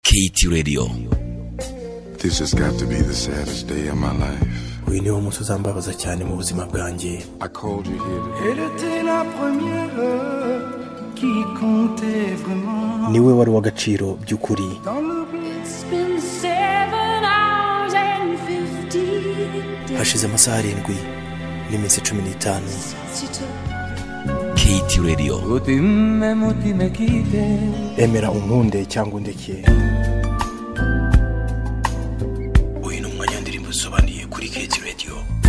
KT Radio This has got to be the saddest day of my life. uyu niwo munsi uzambabaza cyane mu buzima bwanjye I called you here to Elle était la première qui comptait vraiment niwe wari uw'agaciro by'ukuri dans l'oubli. It's been seven hours and fifteen days hashize amasaha arindwi n'iminsi cumi n'itanu since you took KT Radio Ultime ultime quitte. emera unkunde cyangwa undeke uyu ni umwanya w'indirimbo zisobanuye kuri keti radiyo